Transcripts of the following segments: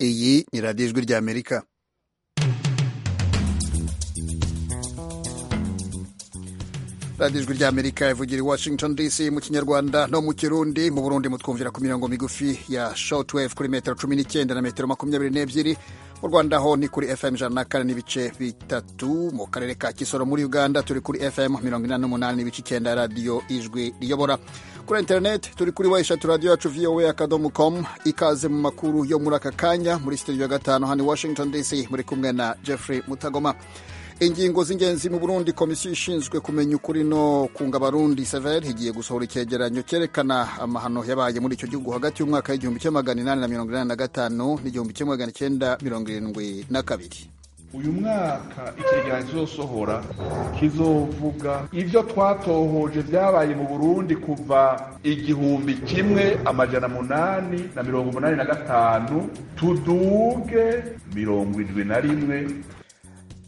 iyi ni radiyo ijwi ry'amerika radiyo ijwi ry'amerika ivugira i washington dc mu kinyarwanda no mu kirundi mu burundi mutwumvira ku mirongo migufi ya shortwave kuri metero cumi n'icyenda na metero makumyabiri n'ebyiri mu rwanda ho ni kuri fm ijana na kane n'ibice bitatu mu karere ka kisoro muri uganda turi kuri fm mirongo inani n'umunani n'ibice icyenda radiyo ijwi riyobora kuri interineti turi kuri wayishatu radiyo yacu vowa akadomo komu ikaze mu makuru yo muri aka kanya muri sitidiyo ya gatanu hano i washington dc muri kumwe na jeffrey mutagoma ingingo z'ingenzi mu burundi komisiyo ishinzwe kumenya ukuri no kunga abarundi sever igiye gusohora icyegeranyo cyerekana amahano yabaye muri icyo gihugu hagati y'umwaka w'igihumbi kimwe magana inani na mirongo inani na gatanu n'igihumbi kimwe magana cyenda mirongo irindwi na kabiri uyu mwaka ikiganiro kizosohora kizovuga ibyo twatohoje byabaye mu burundi kuva igihumbi kimwe amajana munani na mirongo umunani na gatanu tuduge mirongo indwi na rimwe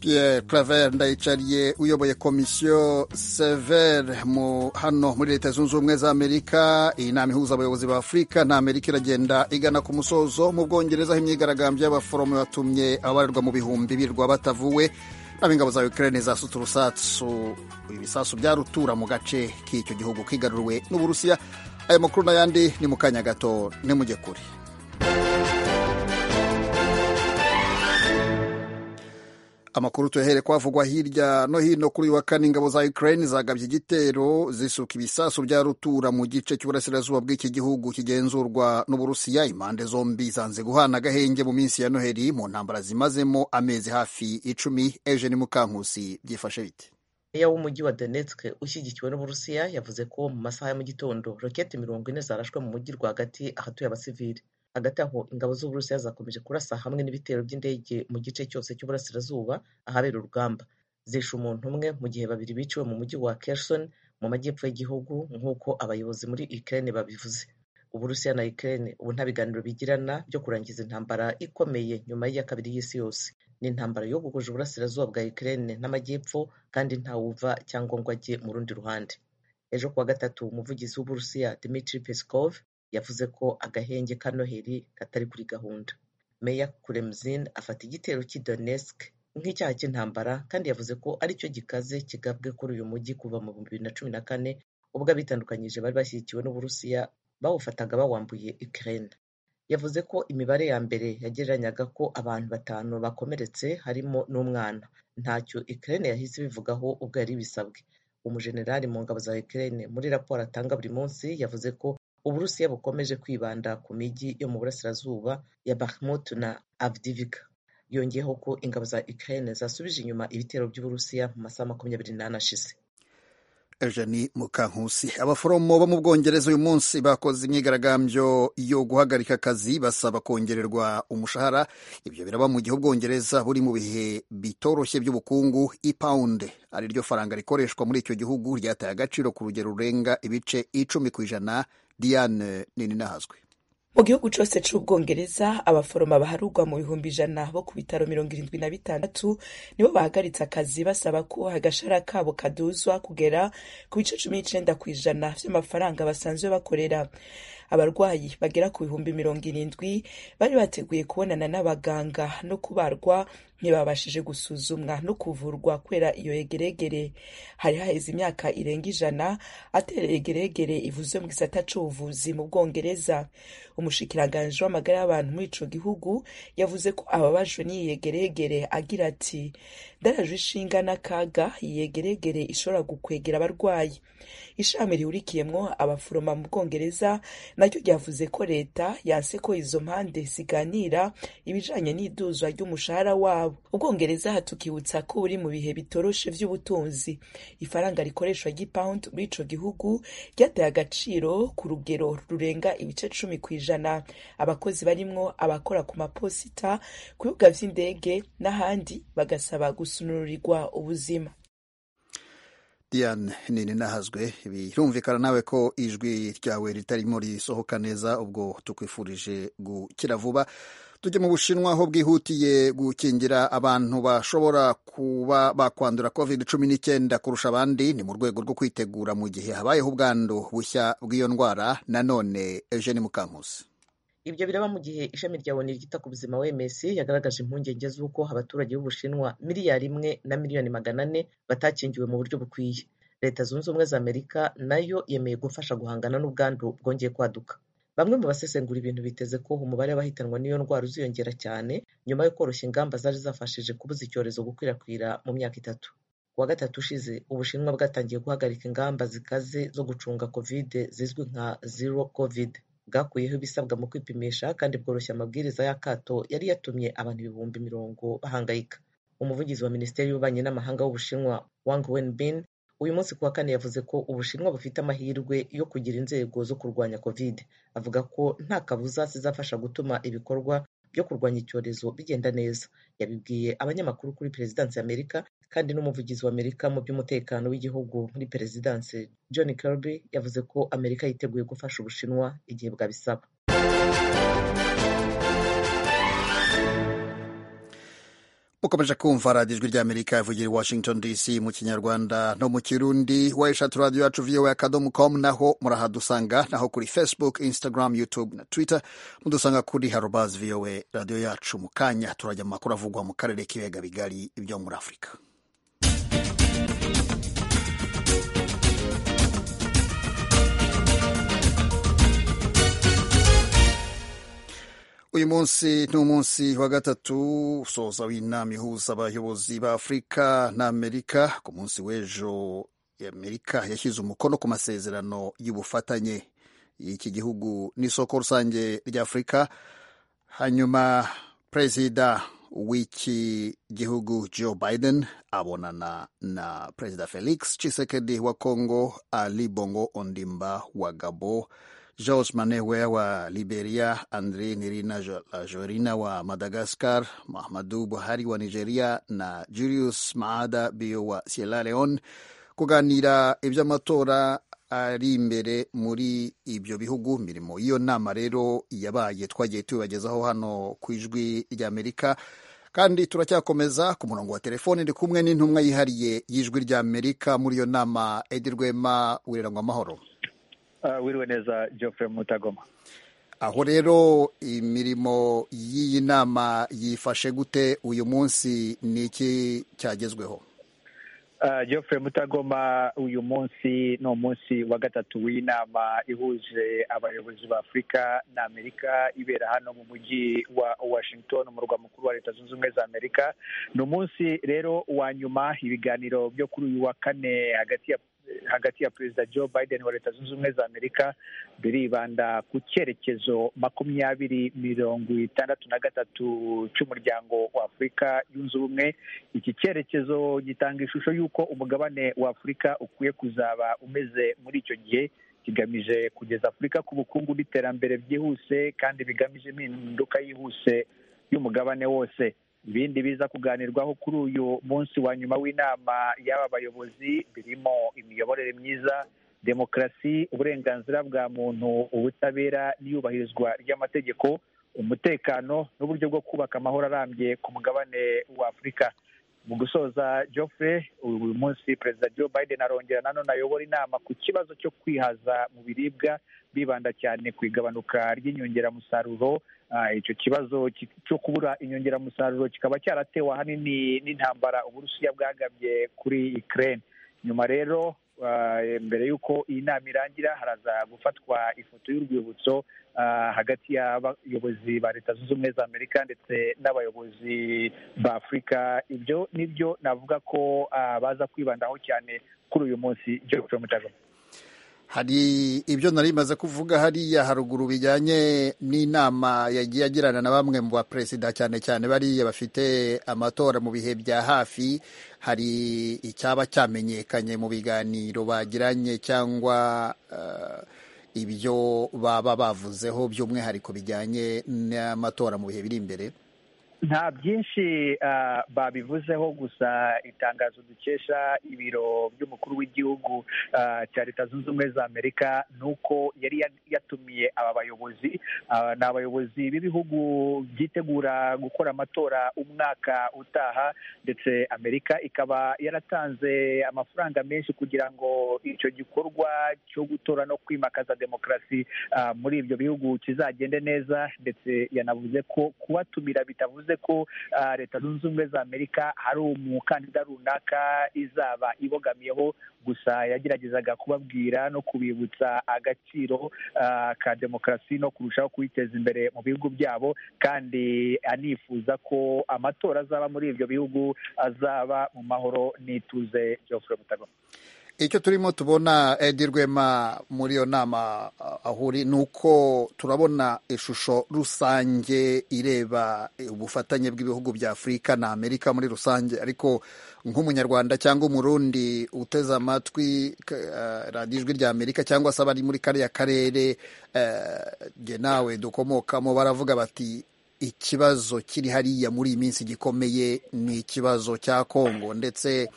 Pierre Claver Ndayicariye uyoboye komisiyo Sever mu hano muri Leta Zunze Ubumwe za Amerika iyi nama ihuza abayobozi ba Afurika na Amerika iragenda igana ku musozo mu Bwongereza aho imyigaragambyo y'abaforomo yatumye abarerwa mu bihumbi birwa batavuwe n'ab'ingabo za Ukraine zasutse urusasu ibisasu bya rutura mu gace k'icyo gihugu kigaruriwe n'Uburusiya ayo makuru n'ayandi ni mu kanya gato nimujye kure amakuru tuyahere kwavugwa hirya no hino kuri uyu wa kane ingabo za Ukraine zagabye igitero zisuka ibisasu bya rutura mu gice cy'uburasirazuba bw'iki gihugu kigenzurwa n'Uburusiya impande zombi zanze guhana agahenge mu minsi ya Noheli mu ntambara zimazemo amezi hafi icumi Eugene Mukankusi byifashe bite meya w'umujyi wa Donetsk ushyigikiwe n'Uburusiya yavuze ko mu masaha ya mu gitondo roketi mirongo ine zarashwe mu mujyi rwagati ahatuye abasivili hagati aho ingabo z'uburusiya zakomeje kurasa hamwe n'ibitero by'indege mu gice cyose cy'uburasirazuba ahabera urugamba zishe umuntu umwe mu gihe babiri biciwe mu mujyi wa Kherson mu majyepfo y'igihugu nk'uko abayobozi muri Ukraine babivuze uburusiya na Ukraine ubu nta biganiro bigirana byo kurangiza intambara ikomeye nyuma y'iya kabiri y'isi yose ni intambara yogogoje uburasirazuba bwa Ukraine n'amajyepfo kandi ntawuva cyangwa ngo ajye mu rundi ruhande ejo kuwa gatatu umuvugizi w'uburusiya Dmitry Peskov yavuze ko agahenge ka noheli katari kuri gahunda meya kuremzin afata igitero cy'i donetsk nk'icyaha cy'intambara kandi yavuze ko aricyo gikaze kigabwe kuri uyu mujyi kuva mu bihumbi bibiri na cumi na kane ubwo abitandukanyije bari bashyigikiwe n'uburusiya bawufataga bawambuye ukraine yavuze ko imibare ya mbere yagereranyaga ko abantu batanu bakomeretse harimo n'umwana ntacyo ukraine yahise ibivugaho ubwo yari ibisabwe umujenerali mu ngabo za ukraine muri raporo atanga buri munsi yavuze ko uburusiya bukomeje kwibanda ku mijyi yo mu burasirazuba ya bakhmut na avdivika yongeyeho ko ingabo za ukraine zasubije inyuma ibitero by'uburusiya mu masaha makumyabiri n'ane ashize eugeni mukankusi abaforomo bo mu bwongereza uyu munsi bakoze imyigaragambyo yo guhagarika akazi basaba kongererwa umushahara ibyo biraba mu gihe ubwongereza buri mu bihe bitoroshye by'ubukungu ipawunde ari ryo faranga rikoreshwa muri icyo gihugu ryataye agaciro ku rugero rurenga ibice icumi ku ijana diane nini nahazwe mu gihugu cyose cy'ubwongereza abaforoma baharugwa mu bihumbi ijana bo ku bitaro mirongo irindwi na bitandatu nibo bahagaritse akazi basaba ko agashara kabo kaduzwa kugera ku bice cumi n'icenda ku ijana vy'amafaranga basanzwe bakorera abarwayi bagera ku bihumbi mirongo irindwi bari bateguye kubonana n'abaganga no kubarwa ntibabashije gusuzumwa no kuvurwa kubera iyo yegeregere hari haheze imyaka irenga ijana atera yegeregere ivuze mu gisata c'ubuvuzi mu bwongereza umushikiranganji w'amagara y'abantu muri ico gihugu yavuze ko ababajwe n'iyi yegeregere agira ati ndarajwe ishinga n'akaga iyi yegeregere ishobora gukwegera abarwayi ishami rihurikiyemwo abaforoma mu bwongereza naryo ryavuze ko leta yanse ko izo mpande ziganira ibijanye n'iduzwa ry'umushahara wabo ubwongereza hatukibutsa ko buri mu bihe bitoroshe vy'ubutunzi ifaranga rikoreshwa ry'ipawundi muri ico gihugu ryataye agaciro ku rugero rurenga ibice cumi ku ijana abakozi barimwo abakora ku maposita ku bibuga vy'indege n'ahandi bagasaba gusunurirwa ubuzima diane nini nahazwe birumvikana nawe ko ijwi ryawe ritarimo risohoka neza ubwo tukwifurije gukira vuba tujye mu bushinwa aho bwihutiye gukingira abantu bashobora kuba bakwandura covid cumi n'icyenda kurusha abandi ni mu rwego rwo kwitegura mu gihe habayeho ubwandu bushya bw'iyo ndwara nanone eugene mukankusi ibyo biraba mu gihe ishami rya oni ryita ku buzima oms yagaragaje impungenge z'uko abaturage b'ubushinwa miliyari imwe na miliyoni magana ane batakingiwe mu buryo bukwiye leta zunze ubumwe za amerika nayo yemeye gufasha guhangana n'ubwandu bwongeye kwaduka bamwe mu basesengura ibintu biteze ko umubare w'abahitanwa n'iyo ndwara uziyongera cyane nyuma yo koroshya ingamba zari zafashije kubuza icyorezo gukwirakwira mu myaka itatu kuwa gatatu ushize ubushinwa bwatangiye guhagarika ingamba zikaze zo gucunga kovide zizwi nka zero covid bwakuyeho ibisabwa mu kwipimisha kandi bworoshya amabwiriza y'akato yari yatumye abantu ibihumbi mirongo bahangayika umuvugizi wa minisiteri y'ububanyi n'amahanga w'ubushinwa wang wenbin uyu munsi kuwa kane yavuze ko ubushinwa bufite amahirwe yo kugira inzego zo kurwanya covid avuga ko nta kabuza zizafasha gutuma ibikorwa byo kurwanya icyorezo bigenda neza yabibwiye abanyamakuru kuri perezidansi ya amerika kandi n'umuvugizi wa amerika mu by'umutekano w'igihugu muri perezidansi john kirby yavuze ko amerika yiteguye gufasha ubushinwa igihe bwabisaba mukomeje kumva radiyo ijwi ry'amerika ivugira i washington dc mu kinyarwanda no mu kirundi wayishati radiyo yacu viyowe akadomo komu naho murahadusanga naho kuri facebook instagram youtube na twitter mudusanga kuri harobazi viyowe radiyo yacu mu kanya turajya mu makuru avugwa mu karere k'ibiyaga bigari ibyo muri afurika uyu munsi ni umunsi wa gatatu usoza w'inama ihuza abayobozi ba afurika n'amerika ku munsi w'ejo amerika yashyize umukono ku masezerano y'ubufatanye y'iki gihugu n'isoko rusange rya afurika hanyuma perezida w'iki gihugu joe biden abonana na perezida felix cisekedi wa congo ali bongo ondimba wa gabo George Manewe wa Liberia, Andre Nirina Jorina wa Madagascar, Muhammadu Buhari wa Nigeria na Julius Maada Bio wa Sierra Leone kuganira iby'amatora ari imbere muri ibyo bihugu mirimo y'iyo nama rero yabaye twagiye tubibagezaho hano ku ijwi ry'Amerika kandi turacyakomeza ku murongo wa telefoni ndi kumwe n'intumwa yihariye y'ijwi ry'Amerika muri iyo nama Edi Rwema wirangwa amahoro wiriwe neza geoffrey mutagoma aho rero imirimo y'iyi nama yifashe gute uyu munsi ni iki cyagezweho geoffrey mutagoma uyu munsi ni umunsi wa gatatu w'inama ihuje abayobozi ba afurika na amerika ibera hano mu mujyi wa washington umurwa mukuru wa leta zunze ubumwe za amerika ni umunsi rero wa nyuma ibiganiro byo kuri uyu wa kane hagati ya hagati ya perezida joe biden wa leta zunze ubumwe za amerika biribanda ku cyerekezo makumyabiri mirongo itandatu na gatatu cy'umuryango wa afurika yunze ubumwe iki cyerekezo gitanga ishusho y'uko umugabane wa afurika ukwiye kuzaba umeze muri icyo gihe kigamije kugeza afurika ku bukungu n'iterambere byihuse kandi bigamije impinduka yihuse y'umugabane wose ibindi biza kuganirwaho kuri uyu munsi wa nyuma w'inama y'aba bayobozi birimo imiyoborere myiza demokarasi uburenganzira bwa muntu ubutabera n'iyubahirizwa ry'amategeko umutekano n'uburyo bwo kubaka amahoro arambye ku mugabane wa afurika mu gusoza Geoffrey uyu munsi perezida Joe Biden arongera nanone ayobora inama ku kibazo cyo kwihaza mu biribwa bibanda cyane ku igabanuka ry'inyongeramusaruro icyo kibazo cyo kubura inyongeramusaruro kikaba cyaratewe ahanini n'intambara uburusiya bwagabye kuri Ukraine nyuma rero mbere y'uko iyi nama irangira haraza gufatwa ifoto y'urwibutso hagati y'abayobozi ba leta zunze ubumwe za amerika ndetse n'abayobozi ba afurika ibyo nibyo navuga ko baza kwibandaho cyane kuri uyu munsi george mutagoma hari ibyo nari bimaze kuvuga hariya haruguru bijyanye n'inama yagiye agirana na bamwe mu baperezida cyane cyane bariya bafite amatora mu bihe bya hafi hari icyaba cyamenyekanye mu biganiro bagiranye cyangwa uh, ibyo baba bavuzeho by'umwihariko bijyanye n'amatora mu bihe biri imbere nta byinshi babivuzeho gusa itangazo dukesha ibiro by'umukuru w'igihugu cya leta zunze ubumwe za amerika ni uko yari yatumiye aba bayobozi ni abayobozi b'ibihugu byitegura gukora amatora umwaka utaha ndetse amerika ikaba yaratanze amafaranga menshi kugira ngo icyo gikorwa cyo gutora no kwimakaza demokarasi muri ibyo bihugu kizagende neza ndetse yanavuze ko kubatumira bitavuze ko leta zunze ubumwe za amerika hari umukandida runaka izaba ibogamiyeho gusa yageragezaga kubabwira no kubibutsa agaciro ka demokarasi no kurushaho kuyiteza imbere mu bihugu byabo kandi anifuza ko amatora azaba muri ibyo bihugu azaba mu mahoro n'ituze geoffrey mutagoma icyo turimo tubona edi rwema muri iyo nama ahuri ni uko turabona ishusho rusange ireba ubufatanye bw'ibihugu bya afurika na amerika muri rusange ariko nk'umunyarwanda cyangwa umurundi uteze amatwi radiyo ijwi rya amerika cyangwa se abari muri kariya karere nge nawe dukomokamo baravuga bati ikibazo kiri hariya muri iyi minsi gikomeye ni ikibazo cya kongo ndetse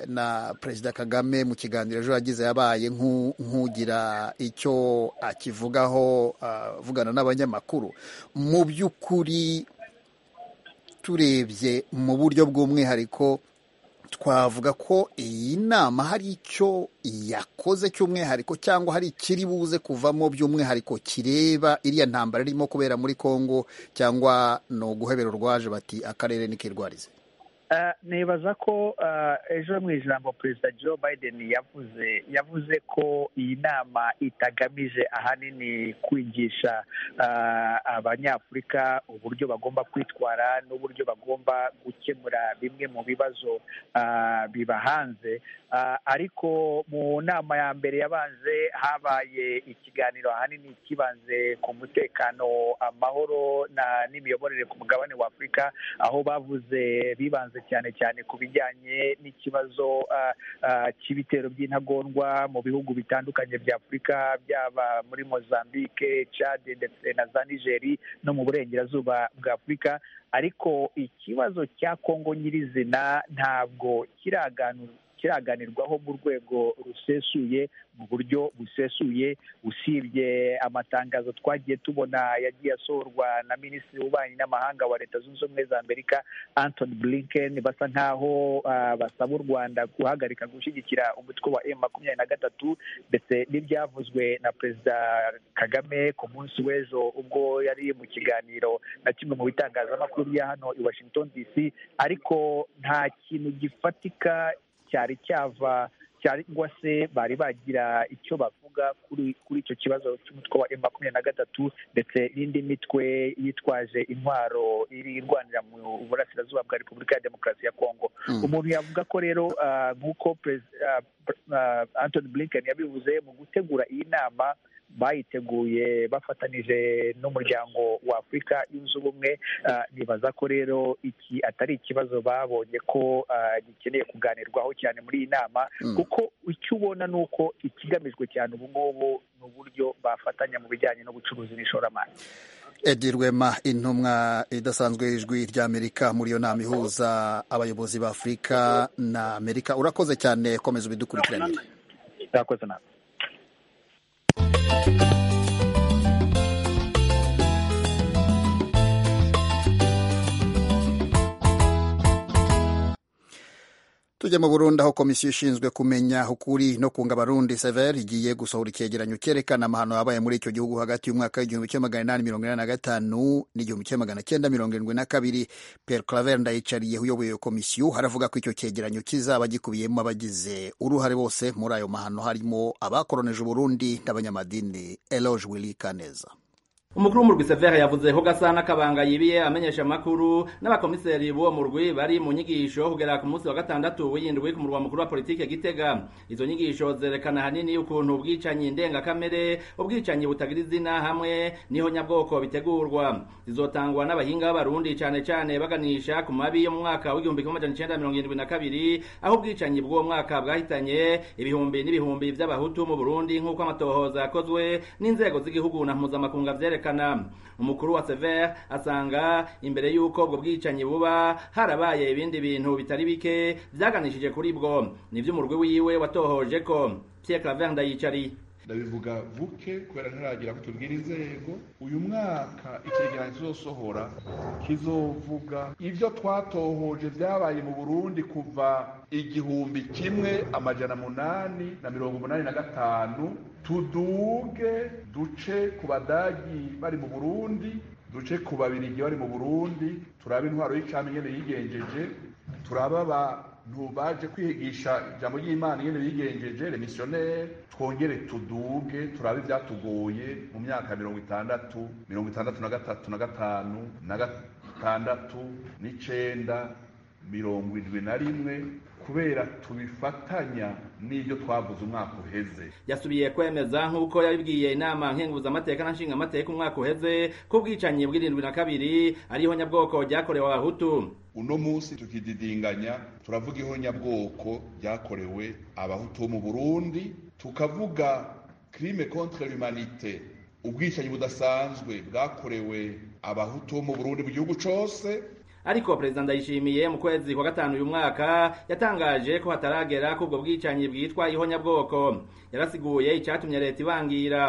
na perezida kagame mu kiganiro ejo yagize yabaye nk'ugira icyo akivugaho avugana n'abanyamakuru mu by'ukuri turebye mu buryo bw'umwihariko twavuga ko iyi nama hari icyo yakoze cy'umwihariko cyangwa hari ikiri buze kuvamo by'umwihariko kireba iriya ntambara irimo kubera muri congo cyangwa ni uguhebera urwaje bati akarere nikirwarize nibaza ko ejo mu ijambo perezida joe biden yavuze yavuze ko iyi nama itagamije ahanini kwigisha abanyafurika uburyo bagomba kwitwara n'uburyo bagomba gukemura bimwe mu bibazo bibahanze ariko mu nama ya mbere yabanze habaye ikiganiro ahanini kibanze ku mutekano amahoro n'imiyoborere ku mugabane wa afurika aho bavuze bibanze cyane cyane ku bijyanye n'ikibazo cy'ibitero by'intagondwa mu bihugu bitandukanye bya afurika byaba muri mozambique chad ndetse na za nigeri no mu burengerazuba bwa afurika ariko ikibazo cya kongo nyirizina ntabwo kiraganurwa kiraganirwaho mu rwego rusesuye mu buryo busesuye usibye amatangazo twagiye tubona yagiye asohorwa na minisitiri w'ububanyi n'amahanga wa leta zunze ubumwe za amerika antony blinken basa nk'aho basaba u rwanda guhagarika gushyigikira umutwe wa emu makumyabiri na gatatu ndetse n'ibyavuzwe na perezida kagame ku munsi w'ejo ubwo yari mu kiganiro na kimwe mu bitangazamakuru bya hano i washington dc ariko nta kintu gifatika cyari cyava cyangwa se bari bagira icyo bavuga kuri kuri icyo kibazo cy'umutwe wa emu makumyabiri na gatatu ndetse n'indi mitwe yitwaje intwaro iri irwanira mu burasirazuba bwa repubulika ya demokarasi ya kongo umuntu yavuga ko rero nk'uko antony blinken yabivuze mu gutegura iyi nama bayiteguye bafatanije n'umuryango wa afurika yunze ubumwe nibaza ko rero iki atari ikibazo babonye ko gikeneye kuganirwaho cyane muri iyi nama kuko icyo ubona ni uko ikigamijwe cyane ubu ngubu ni uburyo bafatanya mu bijyanye no gucuruza n'ishoramari edi rwema intumwa idasanzwe ijwi ry'amerika muri iyo nama ihuza abayobozi ba afurika na amerika urakoze cyane komeza ubidukurikiranire urakoze nawe tujya mu burundi aho komisiyo ishinzwe kumenya ukuri no kunga abarundi sever igiye gusohora icyegeranyo cyerekana amahano yabaye muri icyo gihugu hagati y'umwaka w'igihumbi kimwe magana inani mirongo inani na gatanu n'igihumbi kimwe magana cyenda mirongo irindwi na kabiri pierre claver ndayicariye uyoboye iyo komisiyo haravuga ko icyo cyegeranyo kizaba gikubiyemo abagize uruhare bose muri ayo mahano harimo abakoroneje uburundi n'abanyamadini eloge willy kaneza umukuru w'umurwi severe yavuze ko gasana kabanga yibiye amenyesha amakuru n'abakomiseri b'uwo murwi bari mu nyigisho kugera ku munsi wa gatandatu w'iyindwi ku murwa mukuru wa politike gitega izo nyigisho zerekana hanini ukuntu ubwicanyi ndengakamere ubwicanyi butagira izina hamwe niho nyabwoko bitegurwa zizotangwa n'abahinga b'abarundi cyane cyane baganisha ku mabi yo mu mwaka w'igihumbi kimwe magana cyenda mirongo irindwi na kabiri aho ubwicanyi bw'uwo mwaka bwahitanye ibihumbi n'ibihumbi by'abahutu mu burundi nk'uko amatohoza yakozwe n'inzego z'igihugu na mpuzamakunga kwerekana umukuru wa sever asanga imbere y'uko ubwo bwicanyi buba harabaye ibindi bintu bitari bike byaganishije kuri bwo nibyo umurwi wiwe watohoje ko pierre claver ndayicari ndabivuga buke kubera ntiragira ko tubwira inzego uyu mwaka ikigereranyo kizosohora kizovuga ibyo twatohoje byabaye mu burundi kuva igihumbi kimwe amajana munani na mirongo umunani na gatanu tuduge duce ku badagi bari mu burundi duce ku babirigi bari mu burundi turaba intwaro y'icami nyine yigenjeje turaba ba ntubaje kwigisha ijambo ry'imana iyo bigenjeje remisiyoneri twongere tuduge turabe ibyatugoye mu myaka mirongo itandatu mirongo itandatu na gatatu na gatanu na gatandatu n'icyenda mirongo irindwi na rimwe kubera tubifatanya n'ibyo twavuze umwaka uheze yasubiye kwemeza nk'uko yabibwiye inama nkenguzamateka na nshingamateka umwaka uheze ko ubwicanyi bw'irindwi na kabiri ariho nyabwoko ryakorewe abahutu uno munsi tukididinganya turavuga iho nyabwoko ryakorewe abahutu bo mu burundi tukavuga kirime kontre l'humanite ubwicanyi budasanzwe bwakorewe abahutu bo mu burundi mu gihugu cyose ariko perezida ndayishimiye mu kwezi kwa gatanu uyu mwaka yatangaje ko hataragera ko ubwo bwicanyi bwitwa ihonyabwoko yarasiguye icyatumye leta ibangira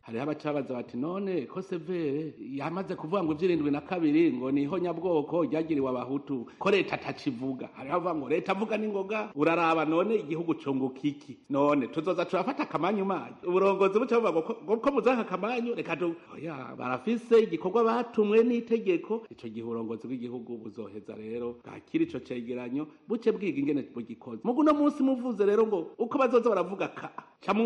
hariho abacabaza bati none ko severe yamaze kuvuga ngo iby'irindwi na kabiri ngo ni ihonyabwoko ryagiriwe abahutu ko leta atakivuga hariho abavuga ngo leta avuga n'ingoga uraraba none igihugu cunguka iki none tuzoza turafata akamanyu manyu uburongozi buca buvuga ngo ko muzaha akamanyu reka oya barafise igikorwa batumwe n'itegeko ico gihe uburongozi bw'igihugu buzoheza rero bwakira ico cegeranyo buce bwiga ingene bugikoze mugu no munsi muvuze rero ngo uko bazoza baravuga ka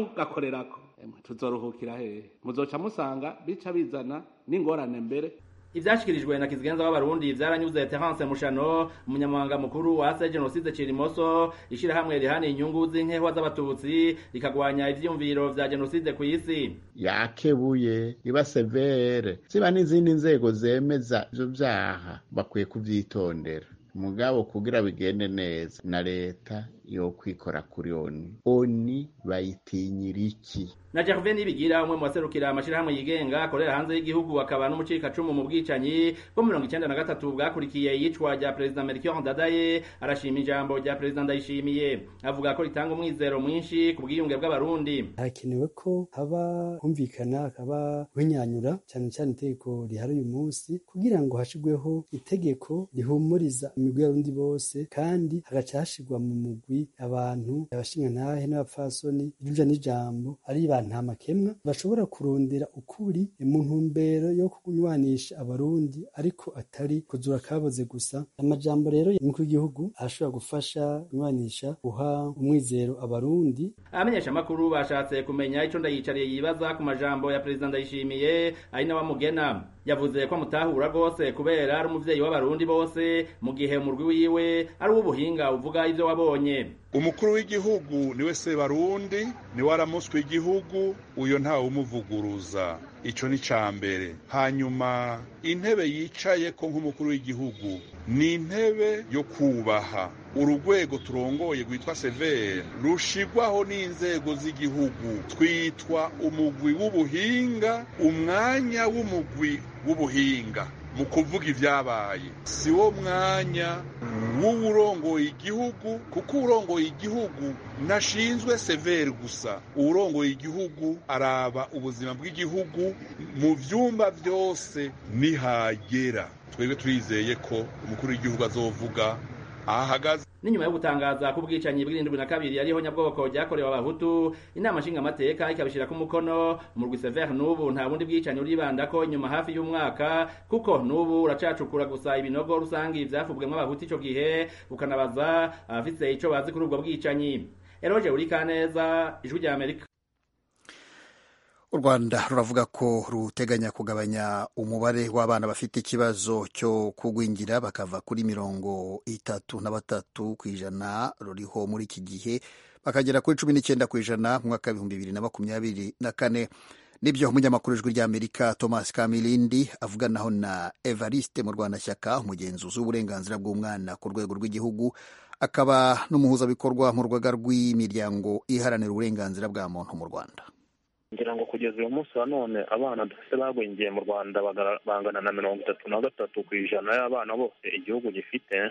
camugakorerako tuzoruhukira hehe muzoca musanga bica bizana n'ingorane mbere ibyashyikirijwe na kizigenza w'abarundi byaranyuze terence mushano umunyamabanga mukuru wa se jenoside kirimoso ishyirahamwe rihana inyungu z'inkehwa z'abatutsi rikagwanya ibyiyumviro vya jenoside ku isi yakebuye iba severe ziba n'izindi nzego zemeza ivyo vyaha bakwiye kuvyitondera mugabo kugira bigende neza na leta yo kwikora kuri oni oni bayitinyira iki na Gervais Nibigira umwe mu baserukira amashirahamwe yigenga akorera hanze y'igihugu akaba n'umucika cumu mu bwicanyi bwo mirongo icenda na gatatu bwakurikiye iyicwa rya perezida Melchior Ndadaye arashima ijambo rya perezida Ndayishimiye avuga ko ritanga umwizero mwinshi ku bwiyunge bw'abarundi hakenewe ko haba humvikana hakaba winyanyura cyane cyane itegeko rihari uyu munsi kugira ngo hashigweho itegeko rihumuriza imigwi y'abarundi bose kandi hagaca hashigwa mu mugwi abantu abashingantahe n'abapfasoni irujya n'ijambo ari bantamakemwa bashobora kurondera ukuri mu ntumbero yo kunywanisha abarundi ariko atari kuzura kaboze gusa amajambo rero y'umukuru w'igihugu ashobora gufasha kunywanisha guha umwizero abarundi abamenyesha amakuru bashatse kumenya ico ndayicariye yibaza ku majambo ya perezida ndayishimiye ari n'abamugena yavuze ko amutahura rwose kubera ari umuvyeyi w'abarundi bose mu gihe umurwi wiwe ari uw'ubuhinga uvuga ivyo wabonye umukuru w'igihugu niwe sebarundi niwe aramuswe igihugu uyo ntawe umuvuguruza ico ni cambere hanyuma intebe yicaye ko nk'umukuru w'igihugu ni intebe yo kubaha urugwego turongoye rwitwa severe rushigwaho n'inzego z'igihugu twitwa umugwi w'ubuhinga umwanya w'umugwi w'ubuhinga mu kuvuga ibyabaye si wo mwanya w'uwurongoye igihugu kuko urongoye igihugu ntashinzwe severe gusa uwurongoye igihugu araba ubuzima bw'igihugu mu byumba byose nihagera twebwe turizeye ko umukuru w'igihugu azovuga ahagaze n'inyuma yo gutangaza ko ubwicanyi bw'irindwi na kabiri ariho nyabwoko ryakorewe abahutu inama nshingamateka ikabishyira ku mukono umurwi severe n'ubu nta bundi bwicanyi uribanda ko inyuma hafi y'umwaka kuko n'ubu uracacukura gusa ibinogo rusange byavubwemo abahutu icyo gihe ukanabaza abafite icyo bazi kuri ubwo bwicanyi eroje uri kaneza ijwi rya amerika u rwanda ruravuga ko ruteganya kugabanya umubare w'abana bafite ikibazo cyo kugwingira bakava kuri mirongo itatu na batatu ku ijana ruriho muri iki gihe bakagera kuri cumi n'icyenda ku ijana mu mwaka w'ibihumbi bibiri na makumyabiri na kane nibyo umunyamakuru ijwi ry'amerika thomas kamilindi avuganaho na evariste mu rwandashyaka umugenzuzi w'uburenganzira bw'umwana ku rwego rw'igihugu akaba n'umuhuzabikorwa mu rwego rw'imiryango iharanira uburenganzira bwa muntu mu rwanda ngira ngo kugeza uyu munsi wa none abana dufite bagwingiye mu rwanda bagara- bangana na mirongo itatu na gatatu ku ijana y'abana bose igihugu gifite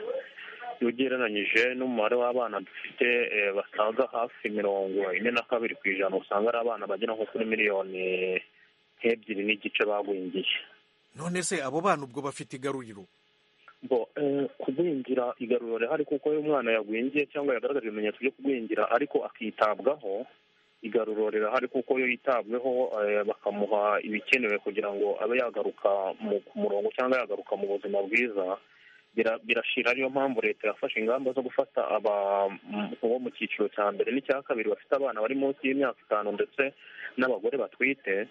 iyo ugereranyije n'umubare w'abana dufite eh, basaga hafi mirongo ine na kabiri ku ijana usanga ari abana bagera nko kuri miliyoni nk'ebyiri n'igice bagwingiye none se abo bana ubwo bafite igaruriro bo eh, kugwingira igaruriro rihari kuko iyo umwana yagwingiye cyangwa yagaragaje ibimenyetso byo kugwingira ariko akitabwaho igaruriro rirahari kuko iyo yitabweho eh, bakamuha ibikenewe kugira ngo abe yagaruka mu ku murongo cyangwa yagaruka mu buzima bwiza bira- birashira ariyo mpamvu leta yafashe ingamba zo gufata aba m- bo mu cyiciro cya mbere n'icya kabiri bafite abana bari munsi y'imyaka itanu ndetse n'abagore batwite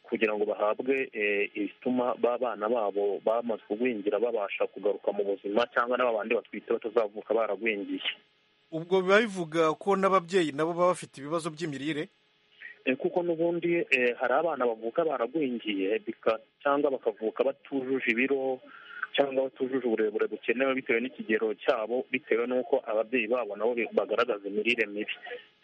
kugira ngo bahabwe eh, ibituma b'abana babo bamaze kugwingira babasha kugaruka mu buzima cyangwa n'aba bandi batwite batazavuka baragwingiye ubwo biba bivuga ko n'ababyeyi nabo baba bafite ibibazo by'imirire Eh, kuko n'ubundi eh, hari abana bavuka baragwingiye bika- cyangwa bakavuka batujuje ibiro cyangwa batujuje uburebure bukenewe bitewe n'ikigero cyabo bitewe n'uko ababyeyi babo nabo bi- bagaragaza imirire mibi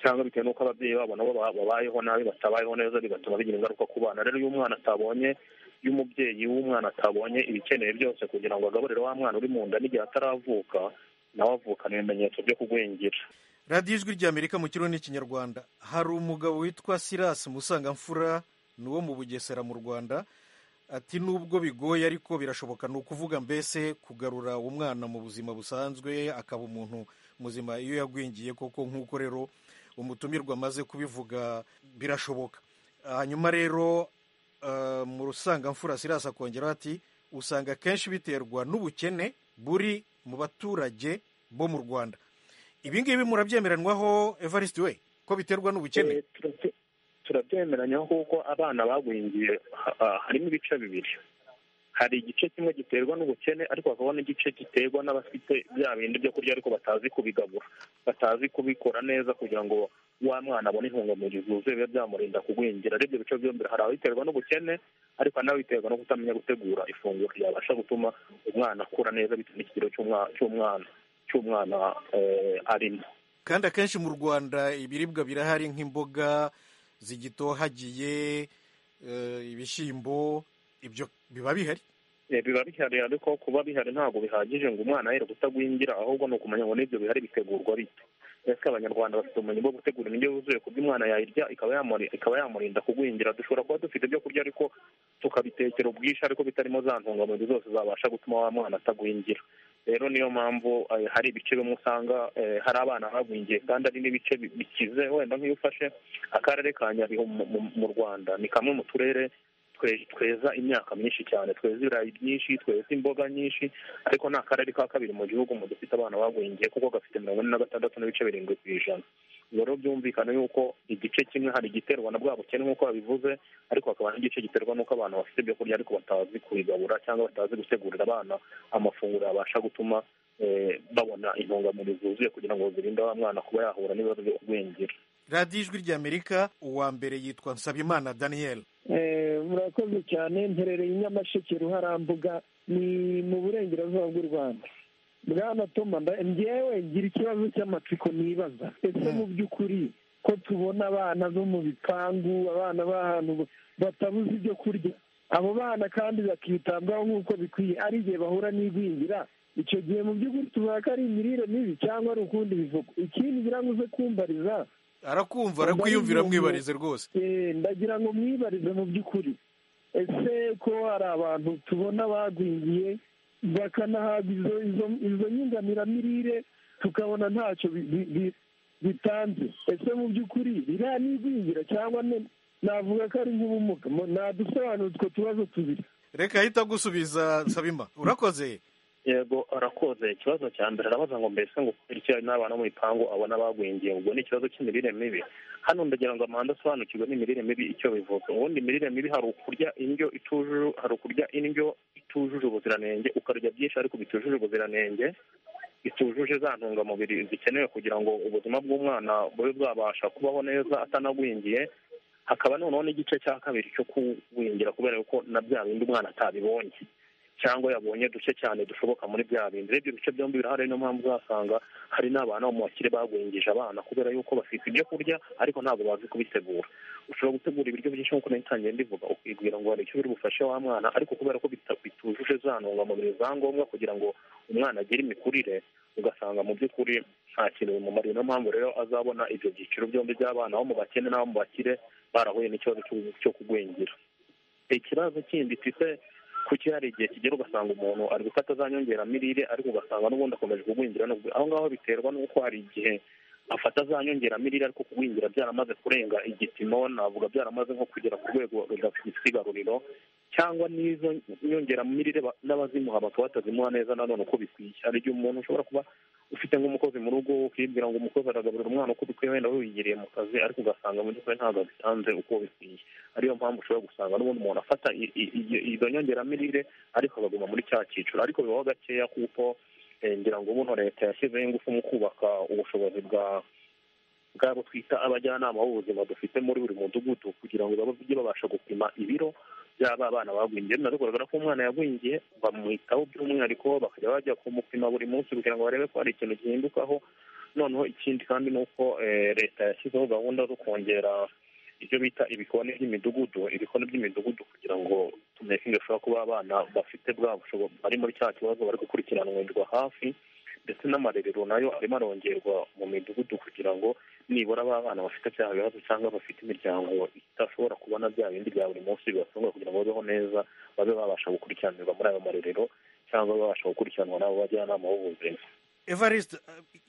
cyangwa bitewe n'uko ababyeyi babo nabo ba- babayeho nabi batabayeho neza bigatuma bigira ingaruka ku bana rero iyo umwana atabonye iyo umubyeyi w'umwana atabonye ibikenewe byose kugira ngo agaburire wa mwana uri mu nda n'igihe ataravuka nawe avukana ibimenyetso byo kugwingira radiyo ijwi rya amerika mu kirundi n'ikinyarwanda hari umugabo witwa silas musangamfura ni uwo mu bugesera mu rwanda ati nubwo bigoye ariko birashoboka ni ukuvuga mbese kugarura umwana mu buzima busanzwe akaba umuntu muzima iyo yagwingiye koko nk'uko rero umutumirwa amaze kubivuga birashoboka hanyuma rero eh, mu rusangamfura silas akongeraho ati usanga akenshi biterwa n'ubukene buri mu baturage bo mu rwanda ibi ngibi murabyemeranwaho evariste we ko biterwa n'ubukene Eh, turabye- turabyemeranya kuko abana bagwingiye ha- ha- harimo ibice bibiri hari igice kimwe giterwa n'ubukene ariko hakaba n'igice giterwa n'abafite bya bindi byo kurya ariko batazi kubigabura batazi kubikora neza kugira ngo wa mwana abone intungamubiri zuzuye bibe byamurinda kugwingira aribyo bice byombi hari ababiterwa n'ubukene ariko hari n'ababiterwa no kutamenya gutegura ifunguro ryabasha gutuma umwana akura neza bitewe n'ikigero cy'umwa- cy'umwana cy'umwana eh, arimo kandi akenshi mu rwanda ibiribwa birahari nk'imboga zigitohagiye eh, ibishyimbo ibyo biba bihari Eh, biba bihari ariko kuba bihari ntabwo bihagije ngo umwana yere kutagwingira ahubwo ni ukumenya ngo n'ibyo bihari bitegurwa bite ese abanyarwanda bafite ubumenyi bwo gutegura indyo yuzuye ku buryo umwana yayirya ikaba yamuri- ikaba yamurinda kugwingira dushobora kuba dufite ibyo kurya ariko tukabitekera ubwinshi ariko bitarimo za ntungamubiri zose zabasha gutuma wa mwana atagwingira rero niyo mpamvu eh, hari ibice bimwe usanga eh, hari abana bagwingiye kandi ari n'ibice bi- bikize wenda nk'iyo ufashe akarere ka nyabihu mu- mu- mu rwanda ni kamwe mu turere twe- tweza imyaka myinshi cyane tweza ibirayi byinshi tweza imboga nyinshi ariko ni akarere ka kabiri mu gihugu mu dufite abana bagwingiye kuko gafite mirongo ine na gatandatu n'ibice birindwi ku ijana ubwo rero byumvikana yuko igice kimwe hari igiterwa na bwa bukene nk'uko babivuze ariko hakaba n'igice giterwa n'uko abantu bafite ibyo kurya ariko batazi kubigabura cyangwa batazi gutegurira abana amafunguro yabasha gutuma eh, babona intungamubiri zuzuye kugira ngo zirinde wa mwana kuba yahura n'ibibazo byo kugwingira radiyo ijwi rya amerika uwa mbere yitwa nsabimana daniel Eh, murakoze cyane mperereye i nyamasheke ruharambuga ni mu burengerazuba bw'u rwanda bwana toma nda- njyewe ngira ikibazo cy'amatsiko nibaza ese mu by'ukuri ko tubona abana bo mu bipangu abana b'ahantu ba- batabuze ibyo kurya abo bana kandi bakitabwaho nk'uko bikwiye ari igihe bahura n'igwingira icyo gihe mu by'ukuri tuvuga ko ari imirire mibi cyangwa ari ukundi bivugo ikindi ngira ngo uze kumbariza arakumva Ndabona arakwiyumvira umuntu- mwibarize rwose Eh, ndagira ngo mwibarize mu by'ukuri ese ko hari abantu tubona bagwingiye bakanahabwa izo izo izo nyunganiramirire tukabona ntacyo bi- bi- bi- bitanze ese mu by'ukuri biriya ni igwingira cyangwa ne- navuga ko ari nk'ubumuga Mu- nadusobanura utwo tubazo tubiri reka ahita agusubiza nsabima urakoze yego arakoze ikibazo cya mbere arabaza ngo mbese ngo kubera iki hari n'abana bo mu bipangu abona bagwingiye ubwo ni ikibazo cy'imirire mibi hano ndagira ngo amahanga asobanukirwe n'imirire mibi icyo bivuga ubundi imirire mibi hari ukurya indyo itujuje hari ukurya indyo itujuje ubuziranenge ukarya byinshi ariko bitujuje ubuziranenge bitujuje za ntungamubiri zikenewe kugira ngo ubuzima bw'umwana bube bwabasha kubaho neza atanagwingiye hakaba noneho n'igice cya kabiri cyo kuwingira kubera ko na bya bindi umwana atabibonye cyangwa yabonye duce cyane dushoboka muri bya bindi rero ibyo bice byombi birahari niyo mpamvu uzasanga hari n'abana mu bakire bagwingije abana kubera yuko bafite ibyo kurya ariko ntabwo bazi kubitegura ushobora gutegura ibiryo byinshi nk'uko nari ntangiye ndivuga ukibwira ngo hari icyo biri bufashe wa mwana ariko kubera ko bita- bitujuje za ntungamubiri za ngombwa kugira ngo umwana agire imikurire ugasanga mu by'ukuri nta kintu bimumariye niyo mpamvu rero azabona ibyo byiciro byombi by'abana abo mu bakene n'abo mu bakire barahuye n'ikibazo cyo- cyo kugwingira ikibazo kindi tise kuki hari igihe kigera ugasanga umuntu ari gufata za nyongeramirire ariko ugasanga n'ubundi akomeje kugwingira no kugwingira. aho ngaho biterwa n'uko hari igihe afata za nyongeramirire ariko kugwingira byaramaze kurenga igipimo navuga byaramaze nko kugera ku rwego rudafite igaruriro cyangwa n'izo nyongeramirire ba- n'abazimuha bakaba batazimuha neza nanone uko bikwiye hari igihe umuntu ushobora kuba ufite nk'umukozi mu rugo ukibwira ngo umukozi aragaburira umwana uko bikwiye wenda wiyigiriye mu kazi ariko ugasanga mu by'ukuri ntabwo abitanze uko bikwiye ariyo mpamvu ushobora gusanga n'ubundi umuntu afata i- i- i- izo nyongeramirire ariko akaguma muri cya cyiciro ariko bibaho gakeya kuko eh, ngira ngo ubuno leta yashyizeho ingufu mu kubaka ubushobozi bwa bwabo twita abajyanama b'ubuzima dufite muri buri mudugudu kugira ngo bajye babasha gupima ibiro byaba abana bagwingiye na bigaragara ko umwana yagwingiye bamwitaho by'umwihariko bakajya bajya kumupima buri munsi kugira ngo barebe ko hari ikintu gihindukaho noneho ikindi kandi ni uko eh, leta yashyizeho gahunda zo kongera ibyo bita ibikoni by'imidugudu ibikoni by'imidugudu kugira ngo tumekinge bashobora kuba abana bafite bwa bushobozi bari muri cya kibazo bari gukurikiranirwa hafi ndetse n'amarerero nayo arimo arongerwa mu midugudu kugira ngo nibura ba bana bafite bya bibazo cyangwa bafite imiryango idashobora kubona bya bindi bya buri munsi bibatunga kugira ngo babeho neza babe babasha gukurikiranirwa muri ayo marerero cyangwa babasha gukurikiranwa n'abo bajyanama b'ubuzima evariste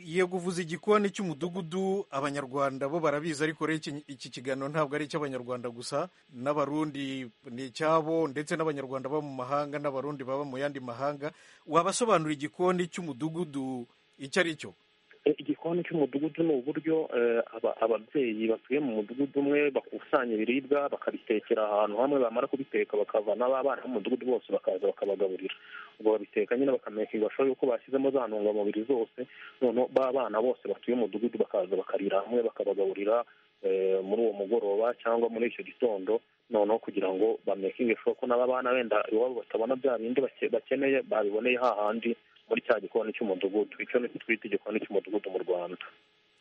yego uvuze igikoni cy'umudugudu abanyarwanda bo barabizi ariko rero iki- iki kiganiro ntabwo ari icy'abanyarwanda gusa n'abarundi ni icyabo ndetse n'abanyarwanda baba mu mahanga n'abarundi baba mu yandi mahanga wabasobanura igikoni cy'umudugudu icyo ari cyo E, igikoni cy'umudugudu ni uburyo eh, aba- ababyeyi batuye mu mudugudu umwe bakusanya ibiribwa bakabitekera ahantu hamwe bamara kubiteka bakavana b'abana b'umudugudu bose bakaza bakabagaburira ubwo babiteka nyine bakamekinga bashoboye yuko bashyizemo za ntungamubiri zose noneho b'abana bose batuye umudugudu bakaza bakarira hamwe bakabagaburira eh, muri uwo mugoroba cyangwa muri icyo gitondo noneho kugira ngo bamekinge sure ko n'aba bana wenda iwabo batabona bya bindi bake- bakeneye babiboneye hahandi muri cya gikoni cy'umudugudu icyo nicyo twita igikoni cy'umudugudu mu rwanda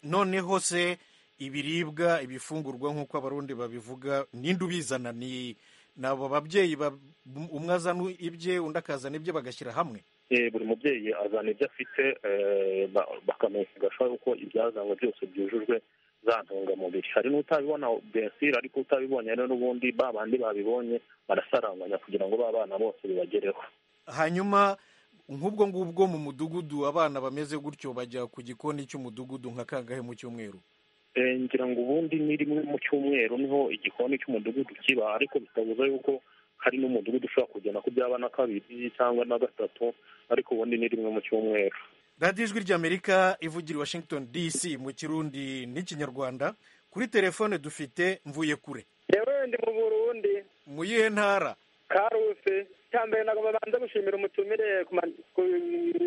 noneho se ibiribwa ibifungurwa nk'uko abarundi babivuga ninde ubizana ni ni abo babyeyi ba- umwe azana ibye undi akazana ibye bagashyira hamwe Eh, buri mubyeyi azana ibyo afite eh, ba- bakamenyesha yuko ibyazanywe byose byujujwe za ntungamubiri hari n'utabibona bensire ariko utabibonye rero n'ubundi ba bandi babibonye barasaranganya kugira ngo ba bana bose bibagereho hanyuma nk'ubwo ngubwo mu mudugudu abana bameze gutyo bajya ku gikoni cy'umudugudu nka kangahe mu cyumweru Eh, ngira ngo ubundi ni rimwe mu cyumweru niho igikoni cy'umudugudu kiba ariko bitabuza yuko hari n'umudugudu ushobora kugenda ko byaba na kabiri cyangwa na gatatu ariko ubundi ni rimwe mu cyumweru radiyo ijwi ry'amerika ivugira i washington dc mu kirundi n'ikinyarwanda kuri telefone dufite mvuye kure yewe ndi mu burundi mu yihe ntara karuse cyambere ntabwo babanza gushimira umutumire ku ma- ku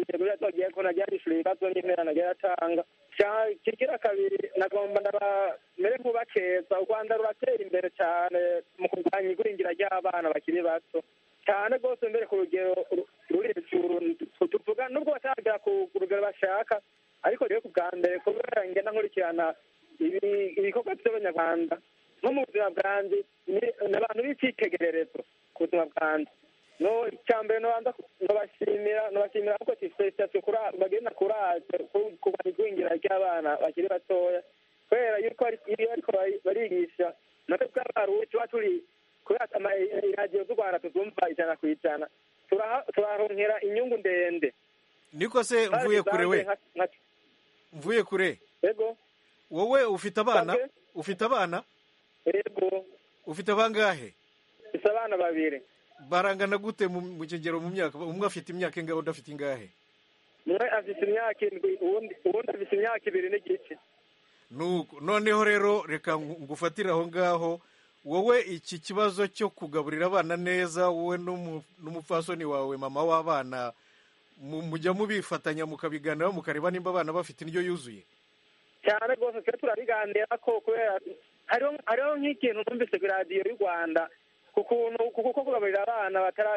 ntego yatwagiye ko najya yishyura ibibazo n'intera najya yatanga Cya- kigira kabiri nagomba ndabamere nk'ubakeza u rwanda ruratera imbere cyane mu kurwanya igwingira ry'abana bakiri bato cyane rwose mbere ku rugero ru- ruri hejuru tuvuga nubwo bataragera ku ku rugero bashaka ariko rero ku bwa mbere kubera ngenda nkurikirana ibi- ibikorwa by'abanyarwanda nko mu buzima bwanjye ni- ni abantu b'icyitegererezo ku buzima bwanjye no icyambere nobanza nobashimira nobashimira kuko felicitasiyo bagenda kuraje kurwanya igwingira ry'abana bakiri batoya kubera yuko ari- iyo bariko bari- barigisha natwe bwabaruwe tuba turi kubera ama- iradiyo z'u rwanda tuzumva ijana ku ijana turaha- turaronkera inyungu ndende niko se mvuye kure we mvuye kure yego wowe ufite abana Sanzwe. ufite abana yego ufite abangahe ufite abana babiri barangana gute mu- mu kigero mu myaka umwe afite imyaka ingahe undi afite ingahe umwe afite imyaka indwi uwundi uwundi afite imyaka ibiri n'igice Nuko, noneho rero reka ngu- ngufatire aho ngaho wowe iki kibazo cyo kugaburira abana neza wowe n'umu- n'umupfasoni wawe mama w'abana mu- mujya mubifatanya mukabiganiraho mukareba nimba abana bafite indyo yuzuye cyane rwose twe turabiganira ko kubera hariho hariho nk'ikintu numvise ku iradiyo y'u rwanda kukuntu kuko kugaburira abana batara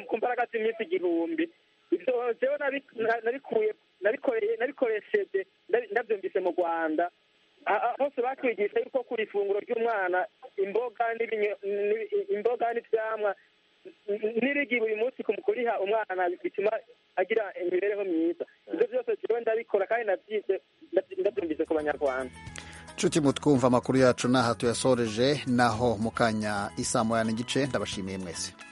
ku mbaraga z'iminsi igihumbi ibyo jewe nabi- na- nabikuye nabikoreye nabikoresheje ndabi- ndabyumvise mu rwanda A- a- hose batwigisha yuko ku ifunguro ry'umwana imboga n'ibinyo- n'i- imboga n'ivyamwa n- n'irigi buri munsi ku- kuriha umwana bituma agira imibereho myiza ibyo byose jewe ndabikora kandi navyize ndavy- ndavyumvise ku banyarwanda nshuti mutwumva amakuru yacu n'aha tuyasoreje naho mu kanya isaa moya n'igice ndabashimiye mwese